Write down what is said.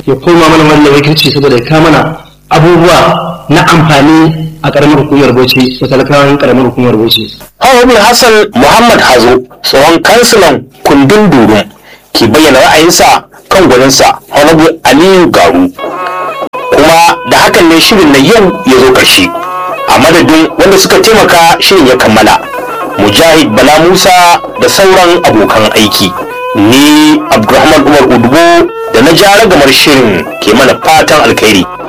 ya koma mana wannan wakilci saboda ya kawo mana abubuwa na amfani a karamar hukumar Bauchi da talakawan karamar hukumar Bauchi. Hawabin Hassan Muhammad Hazo tsohon kansilan kundin Durum ke bayyana ra'ayinsa kan gwaninsa Honorable Aliyu Garu. Kuma da hakan ne shirin na yau ya zo ƙarshe. A madadin wanda suka taimaka shirin ya kammala. Mujahid Bala Musa da sauran abokan aiki. Ni Abdulrahman Umar Udubo da na ja ragamar shirin ke mana fatan alkhairi.